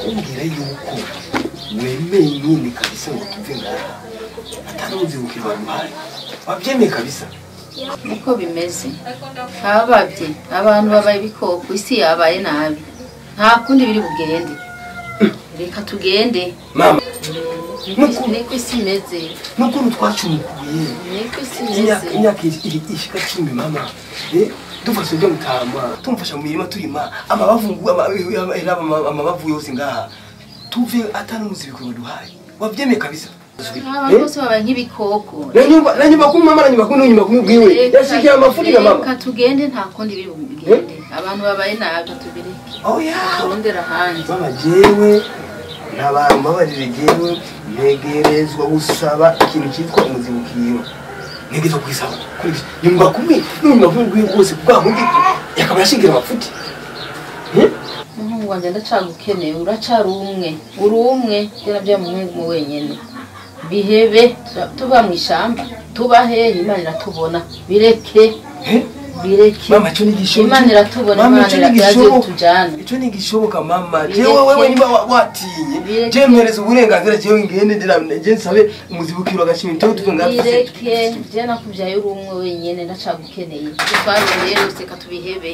umbwira yuko wemeye nyine kabisa ngo tuve ngaha atanuzibukira bamuhaye wabyemeye kabisa niko bimeze hababye abantu babaye ibikoko isi yabaye nabi nta kundi biri bugende reka tugende mama Niko- niko isi imeze n'ukuntu twacumukuye niko isi imyaka imeze imyaka iri- ishika cumi mama Eh, dufashe ibyo gutama tumufasha mu mirima turima amabavu ama- ama- ama- amabavu yose ngaha tuve atanuzibukira duhaye wabyemeye kabisa abantu Eh? bose babaye nk'ibikoko nanyumva nanyumva kuri mama nanyumva kuri nanyumva kuri bwiwe Reka- yashikiye amafuti ya mama reka tugende nta kundi biri bugende abantu babaye nabi tubireke oya turondera ahandi mama jewe ntabantu mbabarire jewe ntegerezwa gusaba ikintu cyitwa umuzibukiro ntegerezwa kwisaba kuri iki nyumva kumwe nanyumva kuri bwiwe rwose bwa mundi yakaba yashingira amafuti Eh? umuhungu wanjye ndacagukeneye uracari umwe uri umwe njye nabyo muhungu wenyine bihebe tuba- tuba mu ishyamba tuba hehe imana iratubona bireke Eh? bireke mama cyo nigishoboka imana iratubona Mama, imana ico iraje nigishoboka. tujyane icyo ntigishoboka mama Bireke. jewe wewe niba wa- watinye Bireke. jewe mpereza uburenganzira jewe ngende ndira- je nsabe umuzibukiro agashima icyo tuve ngaha bireke njye nakubyaye uri umwe wenyine ndacagukeneye twarondeye rwose reka tubihebe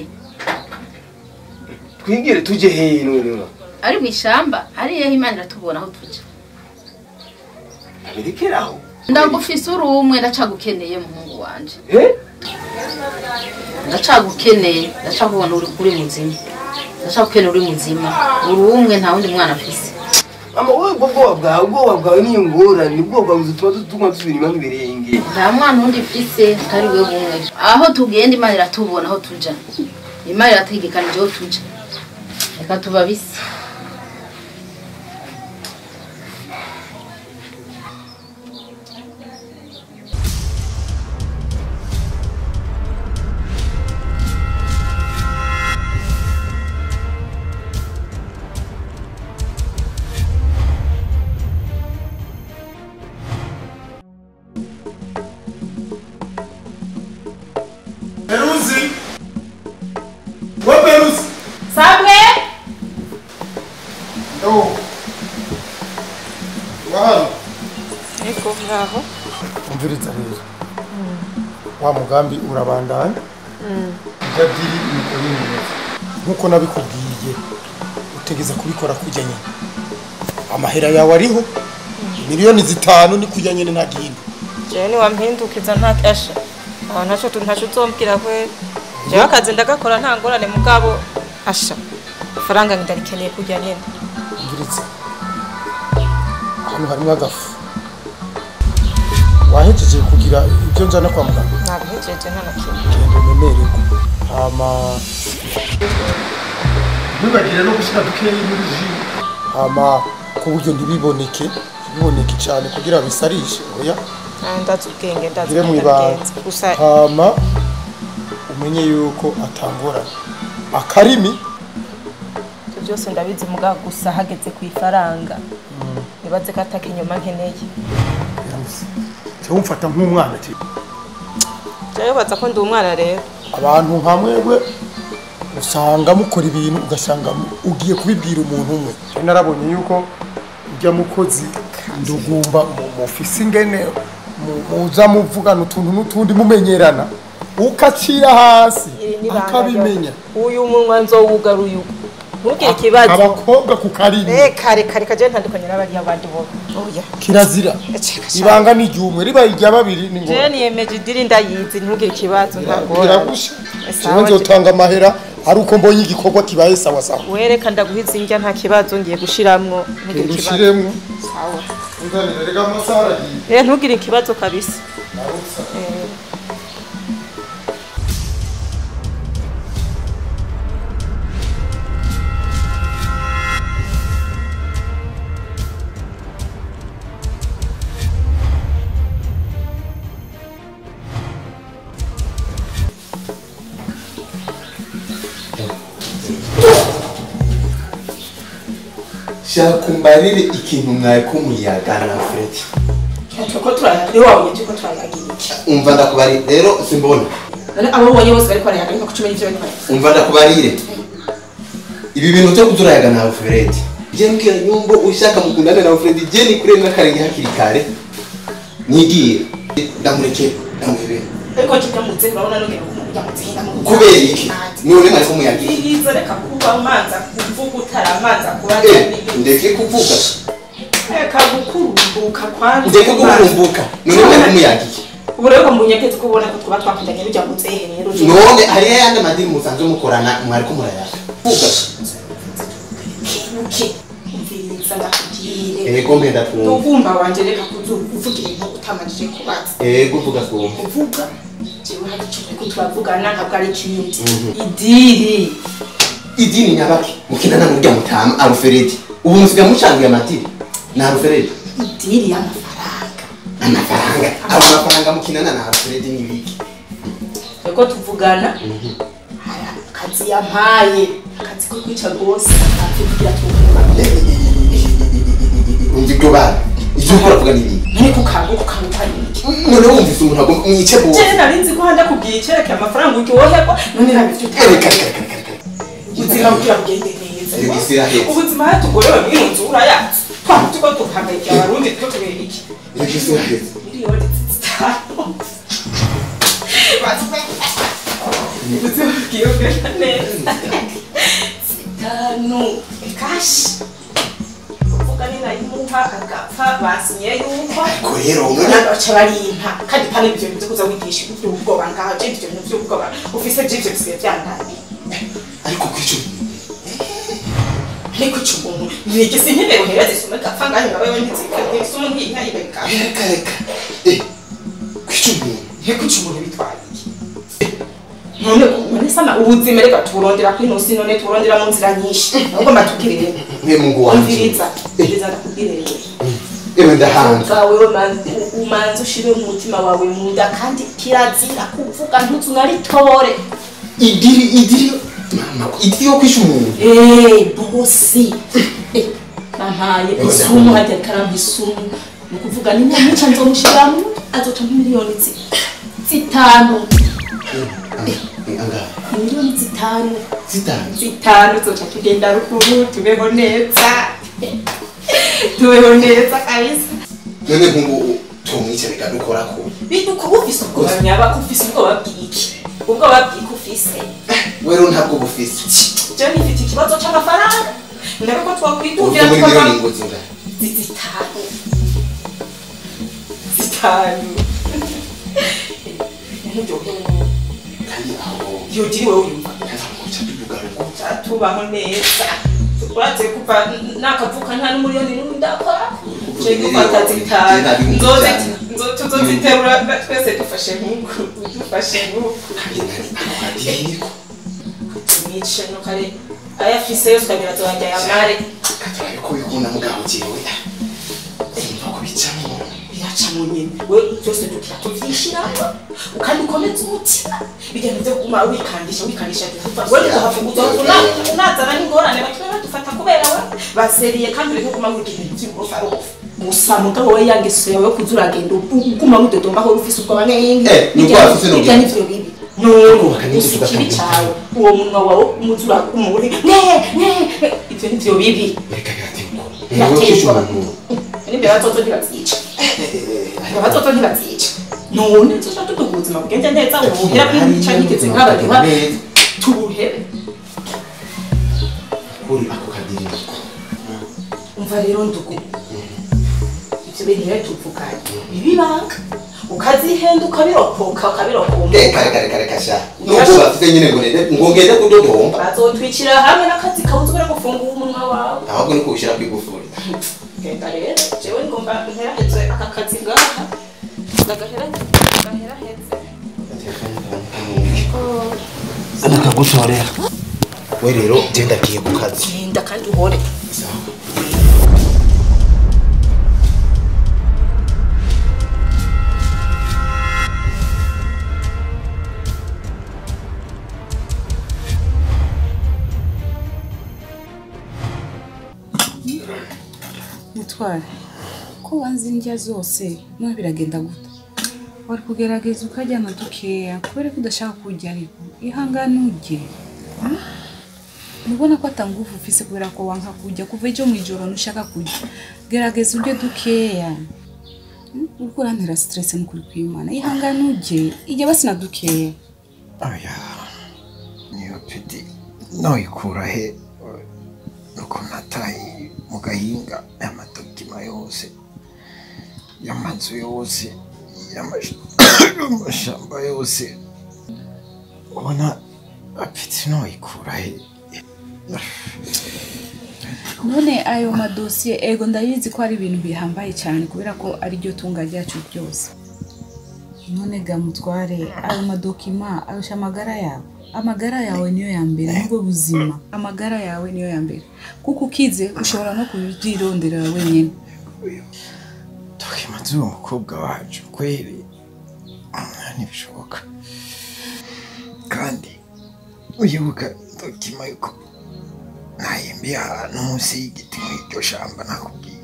twigire tuje hehe none ari mu ishyamba ari hehe imana iratubona aho tujya birekeraho ndagufise uri umwe ndacagukeneye muhungu wanje eh ndacagukeneye ndacakubona uri uri muzima ndacagukeneye uri muzima uri umwe nta wundi mwana afise mama wowe ubwo bwoba bwawe ubwoba bwawe niyo ngorane ubwoba bwawe butuma tuguma dusubira inyuma nk'ibirenge nta mwana wundi mfise atari we bumwe aho tugenda imana iratubona aho tuja imana irategekanije aho tuja reka tubabise Peruzi! We Peruzi! sabwe Ndo. Wahano. Eko ngaho Umviriza rero. Wa mugambi urabandanya. Ibyo diri niko bimeze. Nkuko nabikubwiye. Utegeza kubikora kujya nyine. Amahera yawe ariho. Miliyoni zitanu ni kujya nyine nta gihindi. jewe niwampindukiza nta kasha aho ntaco tu- ntaco uzombwira kwe jewe akazi ndagakora nta ngorane mugabo asha ifaranga ndarikeneye kurya nyene Umviriza. Hano harimo agafu. Wahejeje kugira ibyo njana kwa muganga. nabihejeje nta na kimwe genda umemererwe hama ntibagire no gushyira dukeya muri ji hama ku buryo ntibiboneke ntibiboneke cyane kugira bisarishe oya Ah, ndazi ubwenge ndazi gire mu ubwenge ibanga ndabigenza. gusa hama umenye yuko atangorana akarimi ibyo byose ndabizi mugabo gusa hageze ku ifaranga nibaze ko ataka inyuma nkeneye cyangwa umfata nk'umwana ati jewe baza ko ndi umwana rero abantu hamwe we usanga mukora ibintu ugasanga mu- ugiye kubibwira umuntu umwe Rero narabonye yuko ujya mukozi ndugumba mu- mufise ingene mu- muza muvugana utuntu n'utundi mumenyerana ukacira hasi Iri ni ibanga akabimenya ryo- uyu munwa nzowugaruye uyu ntugire ikibazo abakobwa ku karimi reka reka reka jewe ntandukanye n'abariya bandi bo oya kirazira Eceka sha. ibanga ni iry'umwe riba irya babiri ni jewe ngombwa niyemeje idiri ndayizi ntugire ikibazo ntagora biragusha Sawa, jewe nzotanga amahera ari uko mbonye igikorwa kibaye sawa sawa wereka ndaguhiza indya nta kibazo ngiye gushiramwo ntugire ikibazo ushiremwo sawa unzanire rega amasaha aragiye rero ntugire ikibazo kabisa Eh, shaka umbarire ikintu mwari muyagana Fred turiko turayaga niwe wabonye turiko turayagira iki umva ndakubarire rero simbona none abo ubonye bose bariko barayaga ariko kucumi n'ivyo bariko barayaga umva ndakubarire ibi bintu byo kuturayaga nawe Fred je mbwira nyumbo ushaka mukundane na Fred je ni kure n'akarenge hakiri kare nigiye ndamurekera ndamuhebera ariko kitamutse urabona nugera kumujyamutse ndamutse kubera iki none mwari kumuyagira izo reka kuba umanza kuvuga utaramanza kuba Eh, ndeke kuvuga reka gukurumbuka kwanza ndeke kuburumbuka none mwari kumuyagiye ubu rero munyegetse ko ubona ko twaba twakundanye bijyamutse rero none hariyo ayandi madini musanzwe mukorana mwari kumurayaga vuga kibuke umviriza ndakubwire ego mpenda twumva ntugumba wanje reka kuvuga ibintu utamanije kubaza ego vuga twumva kuvuga jewe hari ikintu ariko turavugana ntabwo ari ikindi idiri idini nyabaki mukinana n'urya mutama aruferedi ubu musigaye mucanguye amadini ni aruferedi idiri y'amafaranga amafaranga abo mafaranga mukinana na aruferedi ni ibiki reko tuvugana hari akazi yampaye akazi ko kwica rwose akugira tuvuga umva ibyo bana ibyo ukora vuga ni ibiki none kukanguka ukanguka ni iki none wumvise umuntu agomba mwice bose jewe nari nzi ko handa kubwira icyerekeye amafaranga uryoherwa none nabifite reka reka reka reka reka ubuzima bugira bugende neza Iyo isi irahetse. ubuzima hatugorewe muri iyo nzura yacu twaba tuko tuhangayikira abarundi two kubera iki reka isi irahetse miliyoni zitanu ubuzima bugiye bugenda neza zitanu kashi uvuga ni nayimuha agapfa basinye yuko ariko rero none baca barimpa kandi kandi ibyo bintu byo kuza wigisha iby'ubwoba ngaho je ibyo bintu by'ubwoba ufise by'ibyo bisigaye byandaye ariko kwica ariko icyo umuntu nigeze nkeneye uhera zisume gapfa ngahe ngabe we ntizikane isume nkiyi nkayibeka reka reka eh kwica umuntu ariko icyo umuntu bitwaye iki none none sana ubuzima reka tuburondera kuri ino none tuburondera mu nzira nyinshi ahubwo mbatubwire mwe mungu wanje umviriza umviriza ndakubwire rero ewe ndahanze bwawe umanza ushire mu mutima wawe mu nda kandi kirazira kuvuga ntuzu naritore idiri idiri mama idiri yo kwica umuntu Eh, bosi Eh, nampaye isumu hajya karamba isumu ni ukuvuga ni nyamuca nzomushiramo azoca nk'imiliyoni zi- zitanu Eh, angahe miliyoni zitanu zitanu zitanu zoca tugenda ruguru tubeho neza tubeho neza kabisa none nkungu tumwice reka dukorako biduka ufise ubwoba nyaba ufise ubwoba bw'iki ubwoba bw'iki ufise wero ntabwo bufise je nifite ikibazo c'amafaranga ndabe ko uvuga twakwiduvira muri tukava miliyoni ngo zingahe zitanu zitanu nturyohewe kandi aho yogiri wowe uyumva ntazamuca tuvugaruko tubaho neza turatse kuva nakavuka nta n'umuriyoni n'umwe ndakora je gufata zitanu nzoze nzo- tuzoziterura twese dufashe nk'uku dufashe nk'uku adiriko tumwice no kare ayafise yose ukagira azongera yamare katurabe ko bikunda mugabo jewe simva kubicamo biraca mu nyene we byose tukira tuvyishiramo kandi ukomeze umutima bigenda byo kuguma wikandisha wikandisha we uzahavuga unazana n'ingorane batume badufata kubera we baseriye kandi uri kuguma wiga ibintu vy'uburofarofa gusa mugabo we yangeso yawe yo kuza uragenda uguma widodomba aho ufise ubwoba n'ingi Eh, ni ubwoba afise n'ubwoba. bijya n'ivyo bibi Kubaka n'inzu gusa ikibi tugatanga cawe uwo munwa wawe umuzura umuri ne ne ivyo nivyo bibi reka birategwa niwe kwica umuntu n'imbere batoto ntibavyica abatoto ntibavyica none tuca tuduha ubuzima bugende neza ubuhera bw'imica nigeze nk'abadiha neza tubuhere kuri ako kadiriko umva rero ndugu ivyo bintu rero tuvuganye bibibanga ukazihenda ukabirokoka ukabirokoma reka reka reka reka sha nubwo bafite nyine ngo nende ngo ngende kudodomba bazotwicira hamwe n'akazi kabuze ubure gufungura umunwa wawe ahubwo ni kubishyira ku igufuri genda rero jewe ngomba nteraheze aka kazi ngaha ndagaheraheze zana kagutorera we rero genda agiye ku kazi genda kandi uhore mutware ko wanze indya zose none biragenda gute wari kugerageza ukaryama dukeya kubera ko udashaka kurya ariko ihangane urye nubona ko atanguvu ufise kubera ko wanka kujya kuva ejo mu ijoro ntushaka kujya gerageza urye dukeya Mm, uriko urantera stress nukuri kw'imana ihangane ujye ijya basi na dukeya oya niyo pidi noyikura he nuko nataye mu gahinga y'amadokima yose y'amazu yose y'amash- y'amashamba yose ubona apiti noyikura he none ayo madosiye ego ndabizi ko ari ibintu bihambaye cyane kubera ko ari ryo tunga ryacu ryose none ga mutware ayo madokima arusha amagara yawe amagara yawe niyo ya mbere nibwo buzima amagara yawe niyo ya mbere kuko ukize ushobora no kubyironderera wenyine dokima z'uwo mukobwa wacu kweri ntibishoboka kandi uyibuka dokima yuko nahimbiye ahantu munsi y'igiti muri iryo shamba nakubwiye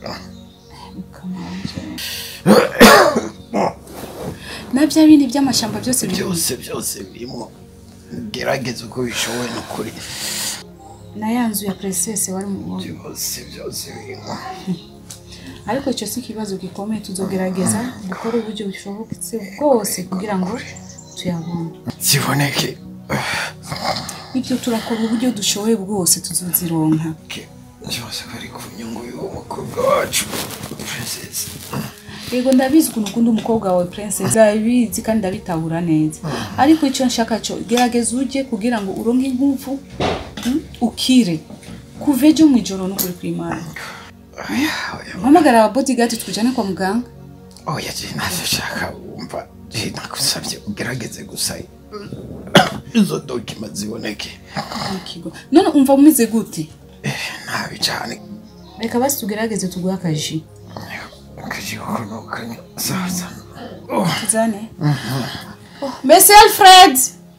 na bya bindi by'amashyamba byose biri byose byose birimo gerageza uko bishoboye n'ukuri na ya nzu ya presese wari mu byose byose birimo ariko icyo si ikibazo gikomeye tuzogerageza gukora uburyo bushobotse bwose kugira ngo tuyabone ziboneke ibyo turakora uburyo dushoboye bwose tuzozironka byose bari ku nyungu y'uwo mukobwa wacu princess yego ndabizi ukuntu ukunda umukobwa wawe princess ndabizi kandi ndabitahura neza ariko icyo nshaka cyo gerageza ujye kugira ngo uronke inkuvu mm, ukire kuva ejo mu ijoro n'ukuri kw'imana mpamagara aba bodyguard tujyane kwa muganga oya je ntacyo nshaka wumva je nagusabye ugerageze gusa izo dokima ziboneke Ikigo. none umva umeze gute nabi cyane reka basi tugerageze tuguhe akaji akajiho nukanya sasa tuzane Oh, Messi Alfred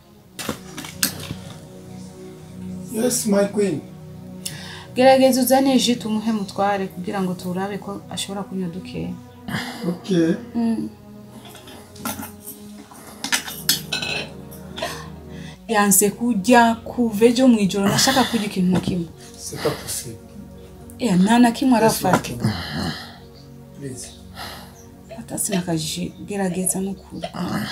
yes my queen gerageza uzane ji tumuhe mutware kugira ngo turabe ko ashobora kunywa dukeya okay Mm. yanse kujya kuva ejo mu ijoro nashaka kurya ikintu na kimwe c'est pas possible Eh, nta na kimwe arafata please fata sinakaji gerageza n'ukuri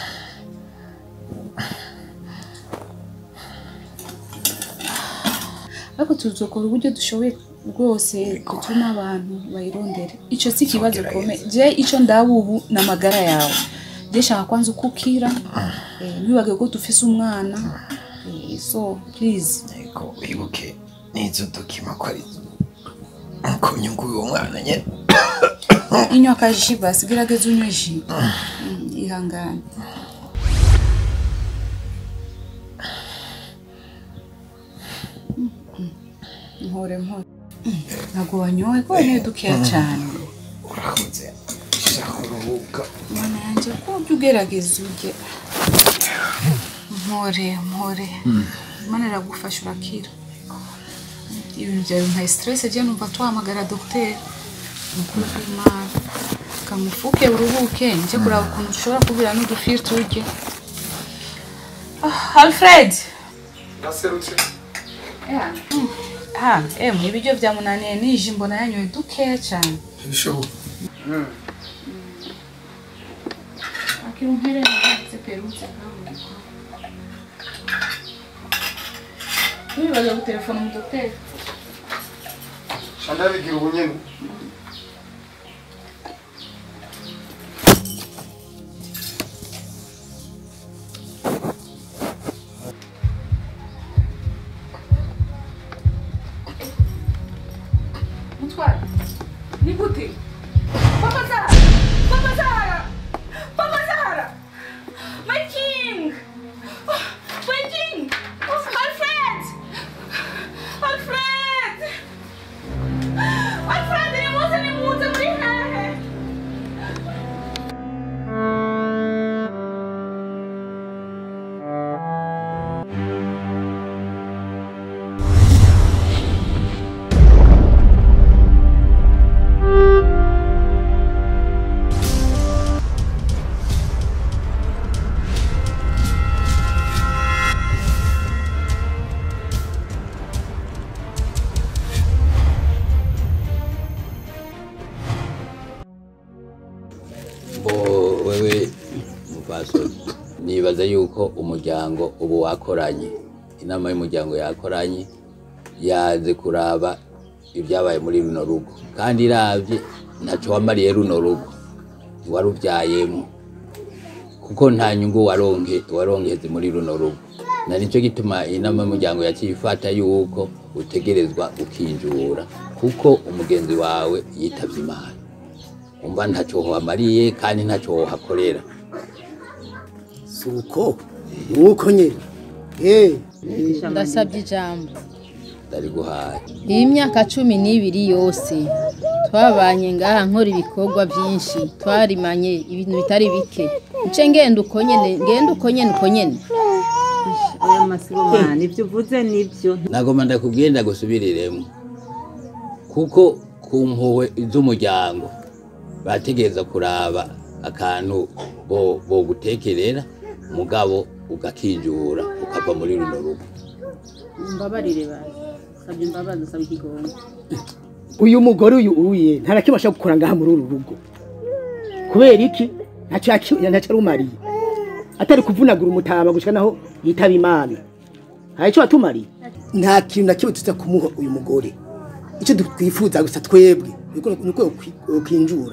ariko tuzokora uburyo dushoboye rwose gutuma abantu bayirondere icyo si ikibazo gikomeye je icyo ndaba ubu ni amagara yawe je shaka kwanza uko ukira eh, ntibibage ko dufise umwana Eh, so please ariko wibuke n'izo dokima ko ari ku nyungu y'uwo mwana nyine inywa akaji basi gerageza unywe ji Mm, ihangane Mm, mm. mpore mpore Mm, ntabwo wanyoye ko wanyoye dukeya cyane urakoze shaka uruhuka mana yanjye ko ujya ugerageza ujye mpore mpore imana iragufasha urakira ibintu byawe bimpaye stress jya numva tuhamagara dogiteri ni ukuri kw'imana kamufuke uruhuke njye kureba ukuntu ushobora kubira n'udufiri turye Ah, alfred naserutse ha emu ibiryo byamunaniye nije mbona yanyoye dukeya cyane ntibishoboka akiri umpere ndetse perutse nkamuko ntibibaze gutelefona umudogiteri shanda bigira ubunyene mutware ni gute papa zara papa zara papa zara my king my king alfred alfred alfred ni mupfasoni nibaza yuko umuryango ubu wakoranye inama y'umuryango yakoranye yaze kuraba ibyabaye muri runo rugo kandi iravye ntaco wamariye runo rugo ntiwaruvyayemo kuko nta nyungu waronke waronkeze muri runo rugo na nicyo gituma inama y'umuryango yaciye ifata yuko utegerezwa ukinjura kuko umugenzi wawe yitavye imana umva ntaco wamariye kandi ntaco wohakorera suko nuko nyine eh ndasabye ijambo ndariguhaye iyi myaka cumi n'ibiri yose twabanye ngaha nkora ibikorwa byinshi twarimanye ibintu bitari bike nce ngenda uko nyene ngenda uko nyene uko nyene aya masibomana ibyo uvuze nibyo nagoma ndakubwiye ndagusubiriremo kuko ku mpuhwe z'umuryango bategereza kuraba akantu bo bogutekerera mugabo ugakinjura ukava muri runo rugo mbabarire bazi sabye imbabazi usaba ikigongo uyu mugore uyu uye ntarakibasha gukora ngaha muri uru rugo kubera iki ntacyo yaki- ntacyo arumariye atari kuvunagura umutama gushika naho yitaba imana hari icyo watumariye nta kintu na kimwe tuza kumuha uyu mugore icyo twifuza gusa twebwe nuko- nuko ukinjura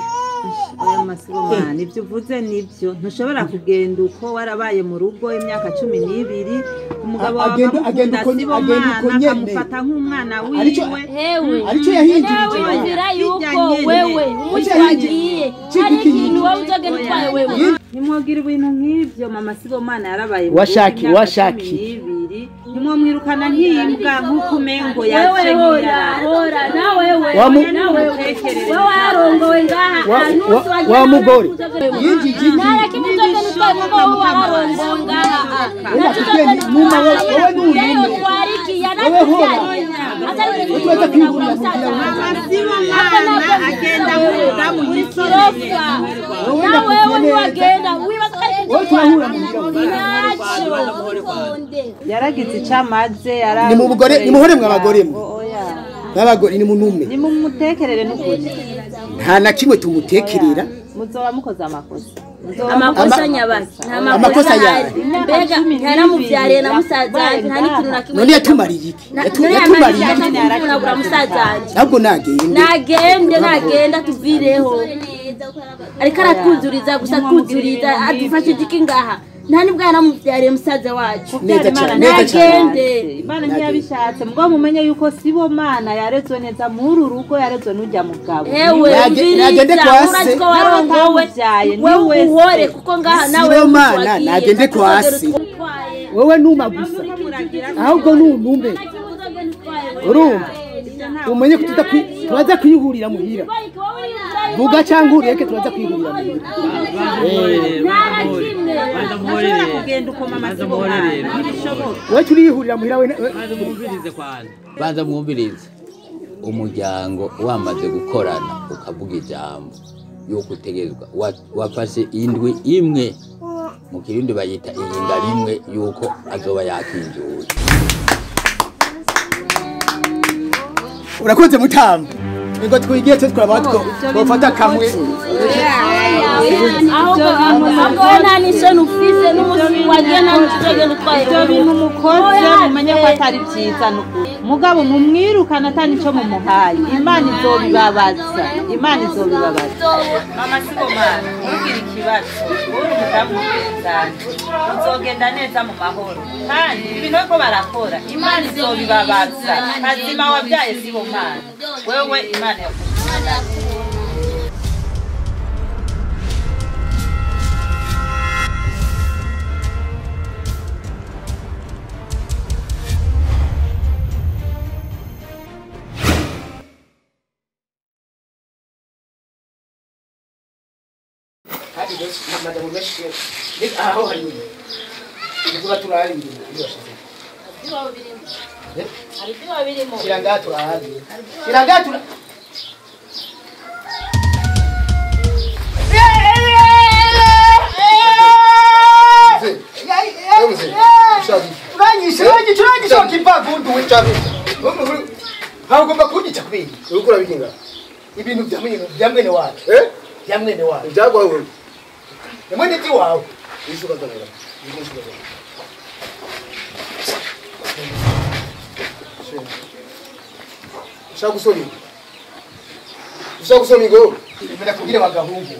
aya masibomana ibyo uvuze nibyo ntushobora kugenda uko warabaye mu rugo imyaka cumi n'ibiri umugabo wawe Agenda- agenda akamukunda uko- agenda uko sibomana nyene. akamufata nk'umwana Aricyo- wiwe hewe aricyo yahinduye nawe ikibazo. wizera yuko Hirya nyene. wewe umunsi wagiye hari ikintu wowe uzogenda utwaye wewe ntimwogira ibintu nk'ibyo mama sibomana yarabaye mu Washaki, rugo imyaka washaki. cumi n'ibiri ntimwomwirukana nk'imbwa nk'uko umengo wewe yaje hora hora nawe wewe Wamu- nawe Mutekereze. wewe warongowe ngaha Wa- ahantu wa- hose wagiye wa nawe mugore. uzogenda- Yinjije iki? nta kimwe uzogenda utwaye kuko wowe wararongowe ngaha ntacyo uzogenda Numa wewe- wewe ni yewe umuntu. utwariki Wewe hora. atari Utuweza kwigurira mu Sibomana agenda kuvuga mu gisozi Wowe na wewe ndakubwiye neza. niwagenda wibaza ko ari Wowe turahura mu nzira. ntacyo yaragize icyo amaze ni mu bugore ni muhore mwe abagore mwe oya n'abagore ni munume ni mu mutekerere n'ukuri nta na kimwe tumutekerera muzoba mukoze amakosa Muzoba amakosa Ama- nyabaki nta Amakosa makosa yawe. ahari mbega ntaramubyariye na musaza wanjye nta n'ikintu na kimwe none yatumariye iki Na- Yatu- none yatumariye yamarije iki kunagura musaza wanjye ntabwo nagende nagende nagenda tuvireho ariko aratwuzuriza gusa twuzuriza adufashije iki ngaha nta nibwo yaramubyariye musaza wacu Neza cyane, Imana neza cyane. nagende imana ntiyabishatse mugabo mumenye yuko sibo mana yarezwe neza muri uru rugo yarezwe n'ujya mugabo ewe Nage- nagende umviriza kwa se. urazi ko warongowe N'abatamubyaye, ni wewe wese. uhore kuko ngaha nawe Sibo umunsi mana, wagiye, nagende ntacyo kwa uzogera se. utwaye. wowe numa gusa ahubwo nunume Ntacyo uzogenda utwaye. urumva umenye ko tuza kwi- turaza kwihurira muhira vuga cyangwa ureke turaza kwihurira muhira ntashobora kugenda uko mama sibomana ntibishoboka wowe turihurira muhira we we- banza mwumvirize umuryango wamaze gukorana ukavuga ijambo yuko utegerezwa wa- wafashe indwi imwe mu kirundi bayita iyinga rimwe yuko azoba yakinjuye urakoze mutamba ngo twigiye twe twaba two twafata kamwe ahubwo ahubwo we nta n'isoni ufise n'umunsi wagiye nta n'icyo uzogenda utwaye ibyo bintu mukoze mumenye ko atari byiza n'ukuri. mugabo mumwirukana atari nicyo mumuhaye imana izobibabaza imana izobibabaza mama sibomana ntugire ikibazo uri umudamu w'ubwenzanje uzogenda neza mu mahoro kandi ibintu ko barakora imana izobibabaza kazima wabyaye sibomana wewe imana yakugira kandi benshi amadamu menshi ni aho hari ibyo turarira hari ibyo babirimo kiranga turahazi kiranga tura uranyishe uranyishe uranyishe wakivavundu we ntabwo ugomba kunyica kubera uriko urabikinga ibintu bya mwene bya mwene wacu bya mwene wacu ibyagwawe ni mwene by'iwawe isuka zanura isuka zanura ushaka gusoma ingo ushaka gusoma ingo mbere kubwira bagahungu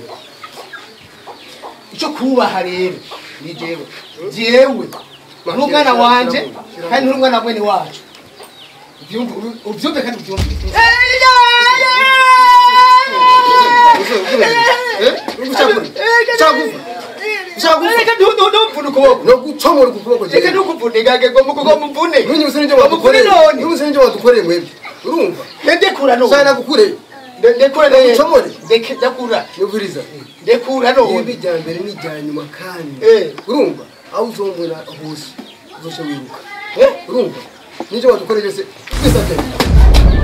icyo kubaha rero ni jewe jewe n'umwana wanje kandi n'umwana mwene wacu ubyumve ubyumve kandi ubyumve reka ntumvune ukuboko no gucomora ukuboko reka ntukuvune gage ngo muvune ntunyibuse n'ibyo wadukoreye none ntunyibuse n'ibyo wadukoreye mwebwe urumva ndekura none shana nagukureye ndekura none Ucomore. ndeke ndakura nyumviriza ndekura none ibi rya mbere ni irya nyuma kandi Eh. urumva aho uzombona hose uzosha wiruka urumva n'ibyo wadukoreye byose twisabye